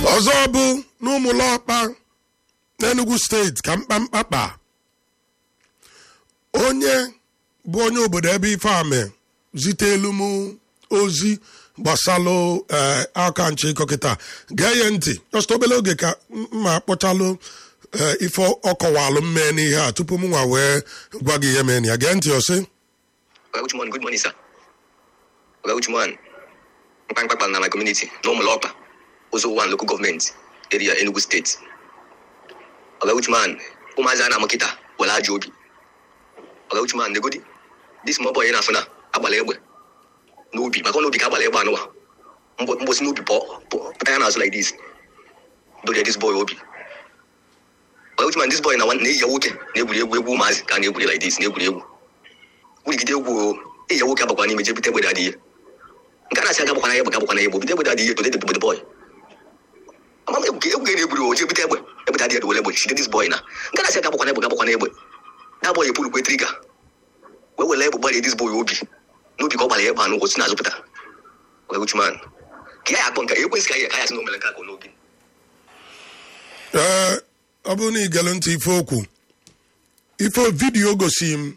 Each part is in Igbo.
ọzọ bụ n'ụmụlọkpa n'enugu steeti ka mkpamkpakpa onye bụ onye obodo ebe ifeame zitelu m ozi gbasalụ ee aka nche ịkọkịta gee ya ntị just obere oge ka mma kpọchalụ ee ife ọkọwalụ mmee n'ihe a tupu m nwa wee gwa gị ihe mee na ya gee ntị ọsị Oga Uchuman, good morning, sir. Oga Uchuman, mkpamkpakpa na my community, n'ụmụlọkpa, Ozo One local government area, Enugu State. Oga Uchuman, ụmụazị a na-amụ kịta were ajọ obi. Oga Uchuman, negodi, this small boy na-afụ na agbala egbe n'obi maka ọ n'obi ka agbala egbe anụwa Mgbo- mgbosi n'obi pụọ pụọ- pụta ya n'azụ like this dorie this boy obi Oga Uchuman, this boy na nwa- na-eyi ya nwoke na-egwuri egwu egwu ụmụazị ka a na-egwuri like this na-egwuri egwu wurigide egwu o eyi ya nwoke agbakwa n'ime je bute egbe adịghị nke a na-asị aga gbakwana egbe gabakwana egbe bute egbe adịghị tode the boy ama m egwu ka egwu na-egburu o je bute egbe egbe adịghị dowere egbe chide this boy na nke a na-asị aga gbakwana egbe gabakwana egbe that boy epulukwe triga wee were egbe gbarie this boy obi n'obi ka ọ gbara egbe anụ osi na-azụpụta wee uchuman ka ya akpọ nka ekwesị ka ya ka ya sị na o mere nke akụ n'obi ee ọ bụrụ na ị gere ntị ife okwu ife vidiyo gosi m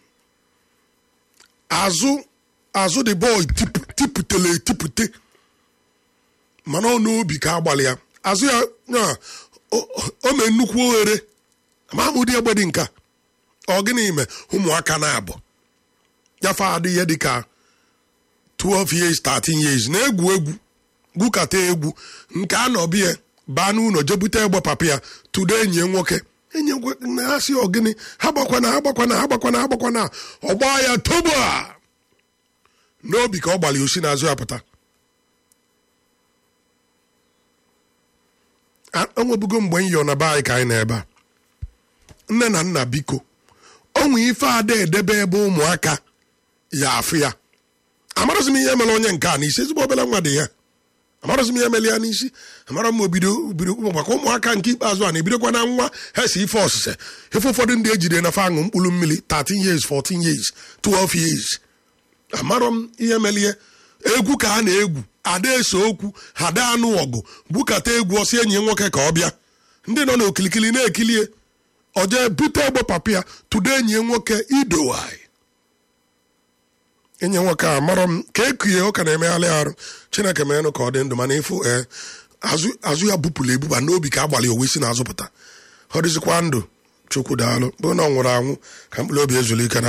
azụ azụ the boy tip- tipụtele etipụte mana ọ n'obi ka agbalị ya azụ ya ya, o- o mee nnukwu oghere amamụdị egbe dị nka ọ gịnị me ụmụaka na-abụ yafe adị ihe dịka 12 years 13 years na-egwu egwu gwukata egwu nke a nọbie baa n'ụlọ jebute egbe papa ya tụdo enyi ya nwoke enyi ya nwoke na ha si ọgịnị ha gbakwana ha gbakwana ha gbakwana ha gbakwana ọ gbaa ya tobo a n'obi ka ọ gbalị osi n'azụ ya pụta A- o nwebugo mgbe m yọ na be anyị ka anyị nọ ebe a nne na nna biko onwe ife ada edebe ebe ụmụaka ya afụ ya amarụzi m ihe mere onye nke a n'isi ezigbo obere nwa dị ya amarụzi m ihe mere ya n'isi amara m obido bido maka ụmụaka nke ikpeazụ a na-ebidokwa na nwa ha si ife ọsịse ife ụfọdụ ndị ejide na aṅụ mkpụrụ mmiri 13 years 14 years 12 years amarọ m ihe melie egwu ka a na-egwu ada ese okwu ada anụ ọgụ bukata egwu ọsị enyi ya nwoke ka ọ bịa ndị nọ n'okilikili na-ekilie ọje bute egbe papa ya tụdo enyi ya nwoke idowai enyi nwoke a marọ m ka ekuye ụka na-emegharị arụ chineke merenụ ka ọ dị ndụ mana ịfụ ee azụ azụ ya bupụrụ ebuba n'obi ka agbalị owe si na-azụpụta ọ dịzikwa ndụ chukwu daalụ bụ na ọ nwụrụ anwụ ka mkpụrụ obi ezuru ike na